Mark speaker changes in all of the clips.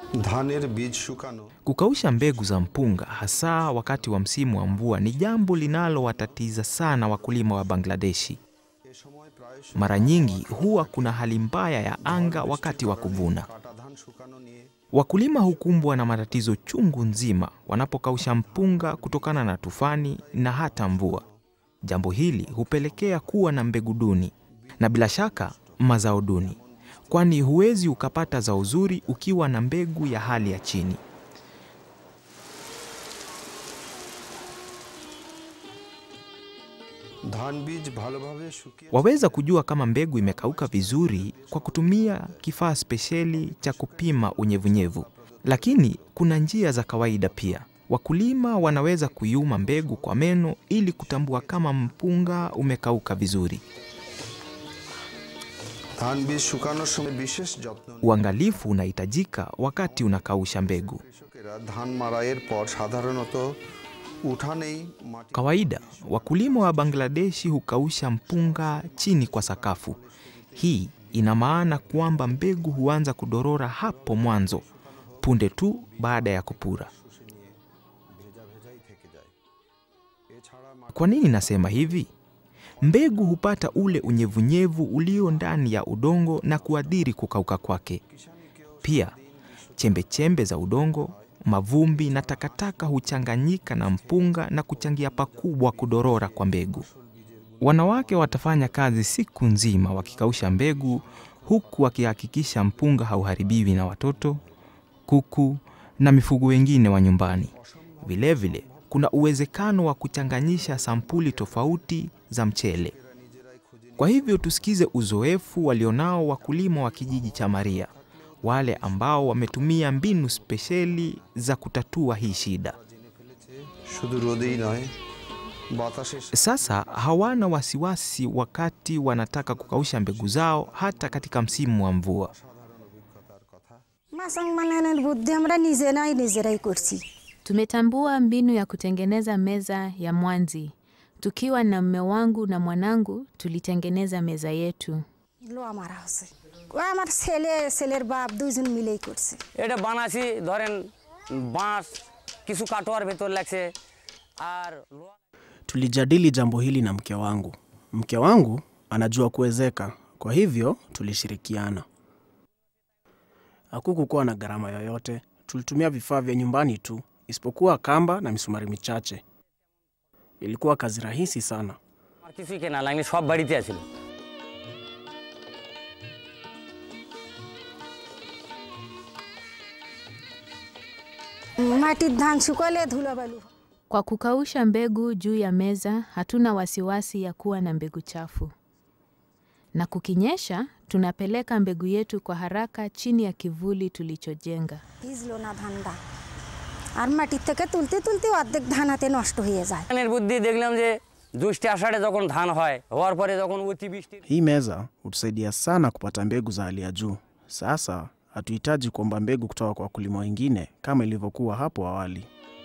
Speaker 1: ধানের বীজ শুকানো
Speaker 2: Kukausha mbegu za mpunga hasa wakati wa msimu wa mvua ni jambo linalowatatiza sana wakulima wa Bangladeshi.
Speaker 1: এ সময় প্রায়
Speaker 2: Mara nyingi huwa kuna hali mbaya ya anga wakati wa kuvuna.
Speaker 1: কাটা ধান শুকানো নিয়ে
Speaker 2: Wakulima hukumbwa na matatizo chungu nzima wanapokausha mpunga kutokana na tufani na hata mvua. Jambo hili hupelekea kuwa na mbegu duni na bila shaka mazao duni, kwani huwezi ukapata zao zuri ukiwa na mbegu ya hali ya chini.
Speaker 1: ধান বীজ ভালোভাবে শুকিয়ে
Speaker 2: Waweza kujua kama mbegu imekauka vizuri kwa kutumia kifaa spesheli cha kupima unyevunyevu, lakini kuna njia za kawaida pia. Wakulima wanaweza kuiuma mbegu kwa meno ili kutambua kama mpunga umekauka vizuri.
Speaker 1: ধান বীজ শুকানোর সময় বিশেষ যত্ন নিয়ে
Speaker 2: Uangalifu unahitajika wakati unakausha mbegu.
Speaker 1: কৃষকেরা ধান মাড়াইয়ের পর সাধারণত উঠানেই মাটি
Speaker 2: Kawaida wakulima wa Bangladeshi hukausha mpunga chini kwa sakafu. Hii ina maana kwamba mbegu huanza kudorora hapo mwanzo punde tu baada ya kupura.
Speaker 1: ভেজা ভেজাই থেকে যায় এছাড়া মাটি
Speaker 2: Kwa nini nasema hivi? Mbegu hupata ule unyevunyevu ulio ndani ya udongo na kuathiri kukauka kwake. Pia chembe chembe za udongo, mavumbi na takataka huchanganyika na mpunga na kuchangia pakubwa kudorora kwa mbegu. Wanawake watafanya kazi siku nzima wakikausha mbegu, huku wakihakikisha mpunga hauharibiwi na watoto, kuku na mifugo wengine wa nyumbani. Vilevile kuna uwezekano wa kuchanganyisha sampuli tofauti za mchele. Kwa hivyo tusikize uzoefu walionao wakulima wa kijiji cha Maria, wale ambao wametumia mbinu spesheli za kutatua hii shida.
Speaker 1: শুধু রোদেই নয় বাতাসে
Speaker 2: Sasa hawana wasiwasi wakati wanataka kukausha mbegu zao hata katika msimu wa mvua.
Speaker 3: মাসাং বানানোর বুদ্ধি আমরা নিজেরাই নিজেরাই করছি
Speaker 4: Tumetambua mbinu ya kutengeneza meza ya mwanzi. Tukiwa na mme wangu na mwanangu, tulitengeneza meza yetu.
Speaker 3: লোয়া মারা হচ্ছে ও আমার ছেলে ছেলের বাপ দুইজন মিলেই করছে
Speaker 5: এটা বানাছি ধরেন বাঁশ কিছু কাটোয়ার ভেতর লাগছে আর লোহা
Speaker 6: Tulijadili jambo hili na mke wangu. Mke wangu anajua kuwezeka, kwa hivyo tulishirikiana. Hakukukuwa na gharama yoyote, tulitumia vifaa vya nyumbani tu, isipokuwa kamba na misumari michache. Ilikuwa kazi rahisi sana.
Speaker 5: আমার কিছুই কেনা লাগনি সব বাড়িতে আছিল
Speaker 3: মাটির ধান শুকালে ধুলোবালু হয়।
Speaker 4: Kwa kukausha mbegu juu ya meza, hatuna wasiwasi ya kuwa na mbegu chafu. Na kukinyesha, tunapeleka mbegu yetu kwa haraka chini ya kivuli tulichojenga.
Speaker 3: ভিজলো না ধানটা আর মাটির থেকে তুলতে তুলতে অর্ধেক ধান হাতে নষ্ট হয়ে যায়
Speaker 5: ধানের বুদ্ধি দেখলাম যে জ্যৈষ্ঠে আষাঢ়ে যখন ধান হয় হওয়ার পরে যখন অতিবৃষ্টি
Speaker 6: Hii meza hutusaidia sana kupata mbegu za hali ya juu. Sasa hatuhitaji kuomba mbegu kutoka kwa wakulima wengine kama ilivyokuwa hapo awali.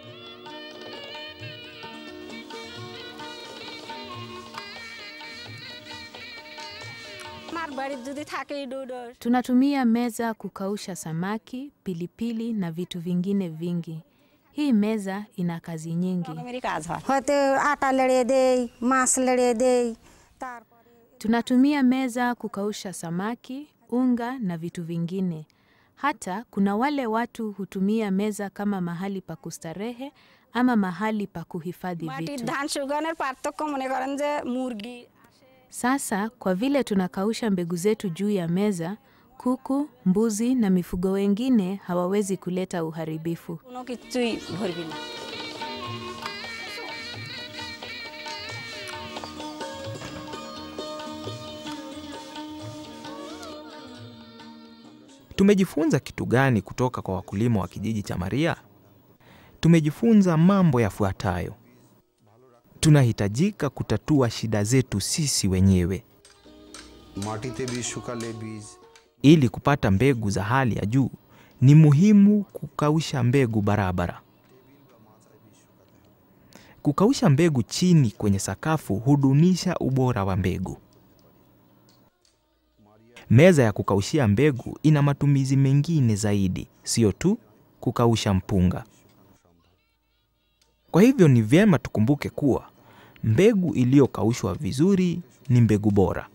Speaker 3: আমার বাড়ির যদি থাকে ডুডো
Speaker 4: Tunatumia meza kukausha samaki, pilipili na vitu vingine vingi. Hii meza ina kazi nyingi.
Speaker 3: কাজ হয় হয়তো আটা লেড়ে দেই মাছ লেড়ে দেই তারপরে
Speaker 4: Tunatumia meza kukausha samaki, unga na vitu vingine. Hata kuna wale watu hutumia meza kama mahali pa kustarehe ama mahali pa kuhifadhi
Speaker 3: মাটির
Speaker 4: vitu.
Speaker 3: ধান শুকানোর পার্থক্য মনে করেন যে মুরগি
Speaker 4: Sasa kwa vile tunakausha mbegu zetu juu ya meza, kuku, mbuzi na mifugo wengine hawawezi kuleta uharibifu.
Speaker 3: কোনো কিছুই ভরবি না
Speaker 2: Tumejifunza kitu gani kutoka kwa wakulima wa kijiji cha Maria? Tumejifunza mambo yafuatayo. Tunahitajika kutatua shida zetu sisi wenyewe.
Speaker 1: মাটিতে বীজ শুকালে বীজ
Speaker 2: Ili kupata mbegu za hali ya juu, ni muhimu kukausha mbegu barabara. Kukausha mbegu chini kwenye sakafu hudunisha ubora wa mbegu. Meza ya kukaushia mbegu ina matumizi mengine zaidi, sio tu kukausha mpunga. Kwa hivyo ni vyema tukumbuke kuwa mbegu iliyokaushwa vizuri ni mbegu bora.